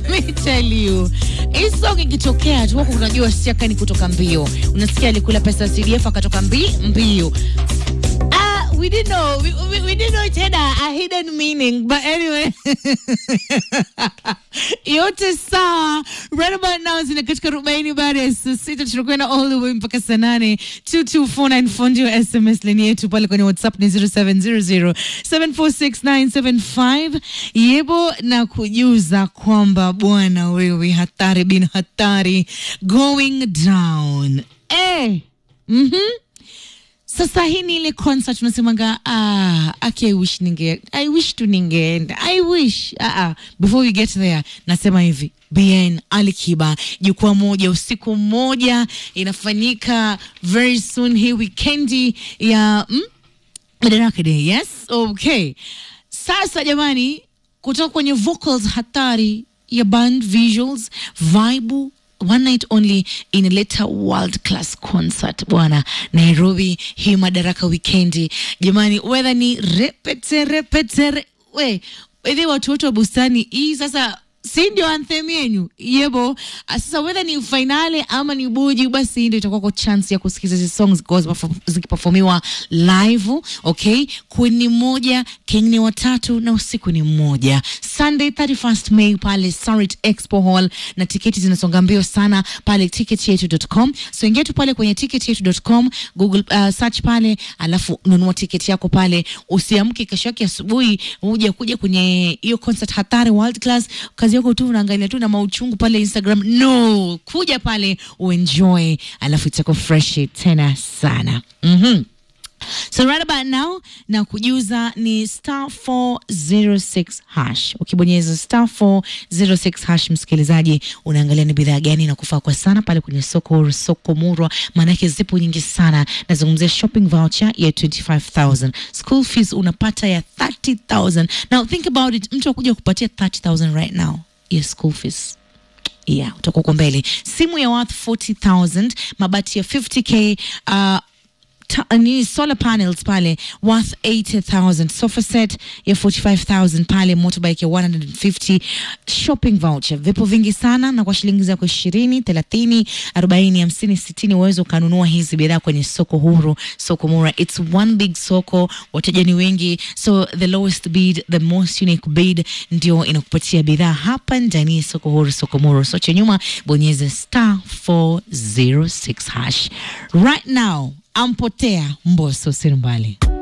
let me tell you hii song ikitokea tu wako unajua siaka ni kutoka mbio unasikia alikula pesa ya cdf akatoka mbi mbio Ah, we didn't know we, we, we didn't know it had a, a hidden meaning but anyway yote sawa right about now zina katika arobaini baada ya saa sita tunakwenda all the way mpaka saa nane 22494 ndio sms leni yetu pale kwenye whatsapp ni 0700746975 yebo na kujuza kwamba bwana wewe hatari bin hatari going down eh. mm-hmm. Sasa hii ni ile concert unasemanga ah, aki I wish ninge I wish tu ningeenda I wish ah, ah. Before we get there nasema hivi BN Ali Kiba jukwaa moja usiku mmoja inafanyika very soon hii wikendi ya mm? Madaraka Day yes okay sasa jamani kutoka kwenye vocals hatari ya band visuals vibe one night only inaleta world class concert bwana nairobi hii madaraka wikendi jamani wedha ni repete repete re, we wedhi watu wote wa bustani hii sasa si ndio anthem yenyu yebo Ah, sasa wedha ni fainale ama ni buji basi hii ndio itakuwako chance ya kusikiza hizi songs zikiwa ziperfo- zikiperformiwa live okay kweni moja king ni watatu na usiku ni mmoja sunday 31st may pale sarit expo hall na tiketi zinasonga mbio sana pale ticketyetu.com so ingia tu pale kwenye ticketyetu.com google uh, search pale alafu nunua tiketi yako pale usiamke kesho yake asubuhi uja kuja kwenye hiyo concert hatari world class kazi yako tu unaangalia tu na mauchungu pale instagram no kuja pale uenjoy alafu itakuwa fresh tena sana mm-hmm. So right about now na kujuza ni star 406 hash. Ukibonyeza star 406 hash, msikilizaji, unaangalia ni bidhaa gani na kufaa kwa sana pale kwenye soko soko murwa, maanake zipo nyingi sana. Nazungumzia shopping voucher ya 25000 school fees unapata ya 30000 Now think about it, mtu akuja kupatia 30000 right now ya school fees yeah utakuwa uko mbele simu ya worth 40000 mabati ya 50k uh, ta- ni solar panels pale worth 80000 sofa set ya 45000 pale motorbike ya 150 shopping voucher vipo vingi sana na kwa shilingi zako 20 30 40 50 60 uweze ukanunua hizi bidhaa kwenye soko huru soko mura it's one big soko wateja ni wengi so the lowest bid the most unique bid ndio inakupatia bidhaa hapa ndani ya soko huru soko muru so cha nyuma bonyeza star 406 hash right now ampotea mboso sirumbali